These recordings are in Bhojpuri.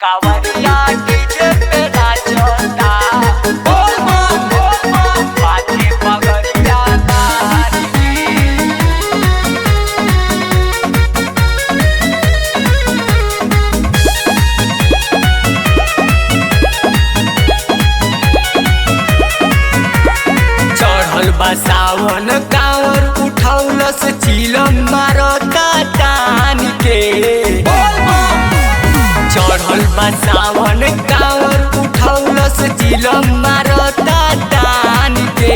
कावरिया डीजे पे नाचता बोल बम बोल बम माथे पगड़िया तारी चढ़ल बा सावन कांवर उठौलस चिलम मारता टान के चढ़ल बा सावन कांवर उठौलस चिलम मारता टान के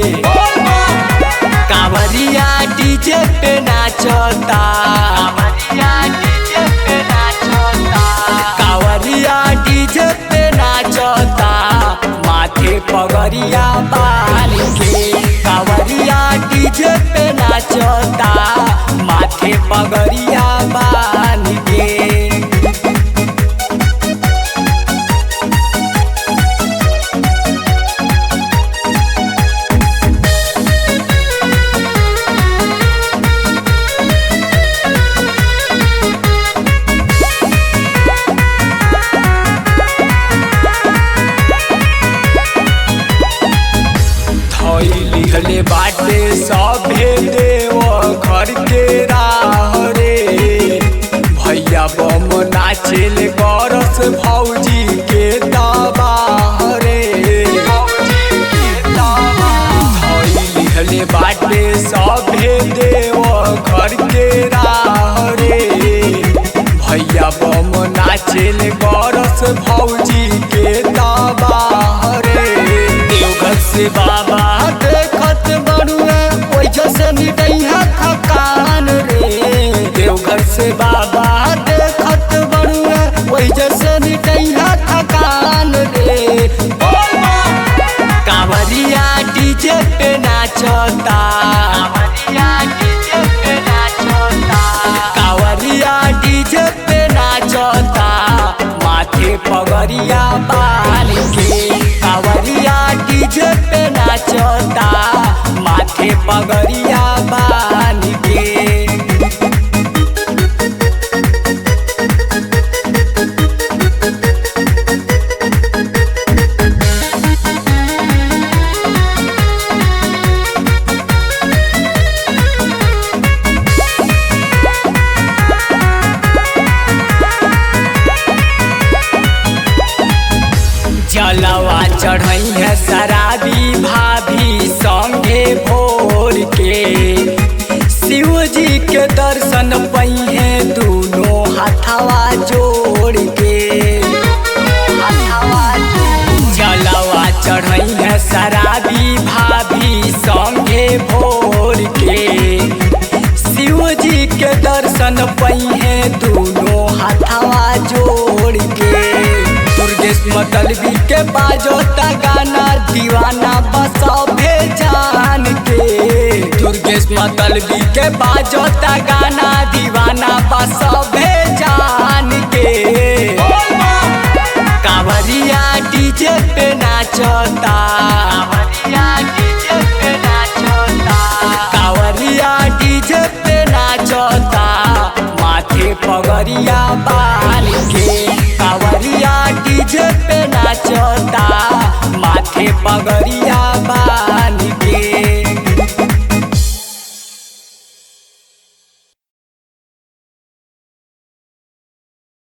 कांवरिया डीजे पे नाचता कांवरिया डीजे पे नाचता कांवरिया डीजे पे नाचता माथे पगड़िया बाल के कांवरिया डीजे पे नाचता माथे पगड़िया बाल के धैली हले बाटे सभे देव घर के राह रे भैया बम नाचेल करस भौजी के दबाह रे धैली हले बाटे सभे देव घर के राह रे भैया बम नाचेल करस भौजी के दबाह रे देवघर से बाबा देखत बड़ुए ओइजा से निकैया थकान रे देवघर से बाबा देखत बड़ुए ओइजा से निकैया थकान रे कांवरिया डीजे पे नाचता कांवरिया डीजे पे नाचता कांवरिया डीजे पे नाचता माथे पगड़िया बाल के कांवरिया डीजे पे नाचता माथे पगड़िया बाल के जलवा चढ़ई है शराबी भाभी संगे भोर के शिव जी के दर्शन पई है दोनों हाथवा जोड़ के जलवा चढ़ई है शराबी भाभी संगे भोर के शिव जी के दर्शन पई है दोनों हाथवा जोड़ के दुर्गेश मतलबी के बाजोता गाना दीवाना बसभे जान के दुर्गेश मतलबी के बाजोता गाना दीवाना बसभे जान के कांवरिया डीजे पे नाचता कांवरिया डीजे पे नाचता कांवरिया डीजे पे नाचता माथे पगड़िया बाल के कांवरिया डीजे पे नाचता माथे पगड़िया